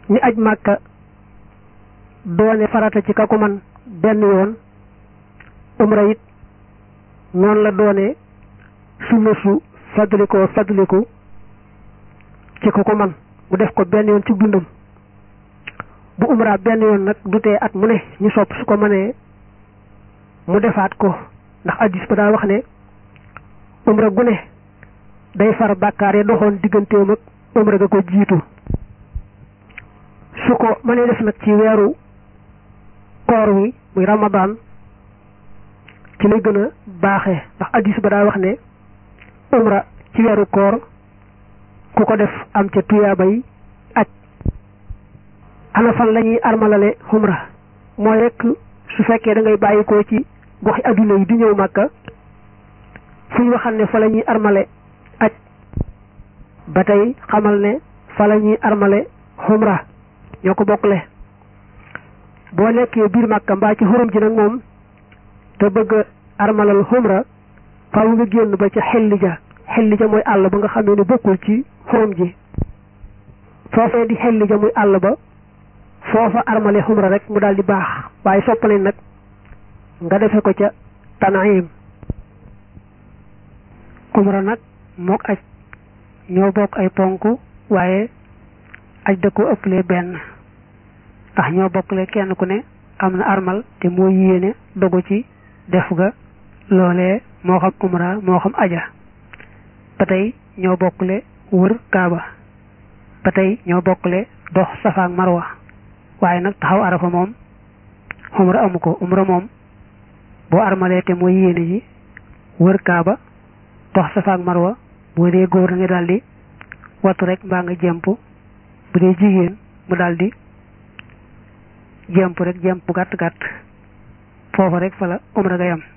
ni aj màkka doone farata ci ka ko man benn yoon umra it noonu la doone sunna su fadlikoo fadliku ci ko ko man mu def ko benn yoon ci dundam bu umra benn yoon nag du tee at mu ne ñu sopp su ko mënee mu defaat ko ndax addis ba daa wax ne umra gu ne day far bàkkaar ya doxoon digganteem ak umra ga ko jiitu su ko mënee def nag ci weeru koor wi muy ramadan ci lay gën a baaxee ndax addis ba daa wax ne umra ci weeru koor ku ko def am ca tuyaabay aj ana fan la ñuy armalale umra mooy rek su fekkee da ngay bàyyi ko ci goxi adduna yi di ñëw màkka fu ñu waxal ne fa la ñuy armale aj ba tey xamal ne fa la ñuy armale umra ñoo ko bokkle boo nekkee biir màkka mbaa ci xurum ji nag moom te bëgg armalal umra faaw nga génn ba ca xelli ja xelli ja mooy àll ba nga xamee ne bokkul ci xurum ji foofee di xelli ja muy àll ba foofa armale umra rek mu daal di baax waaye soppale nag nga defe ko ca Tanayim umra nag mook aj ñoo bokk ay ponk waaye aj da ko ëpplee benn ndax ñoo bokkle kenn ku ne am na armal te moo yéene dogu ci def ga loolee moo xam umra moo xam aja ba tey ñoo bokkle wër kaaba ba tey ñoo bokkle dox safa ak marwa waaye nag taxaw arafa moom umra amu ko umra moom boo armalee te mooy yéene ji wër kaaba dox safa ak marwa boo dee góor nga daldi wattu rek mbaa nga jemp bu dee jigéen mu daldi jemp rek jemp gàtt gàtt foofa rek fa la umra ga yam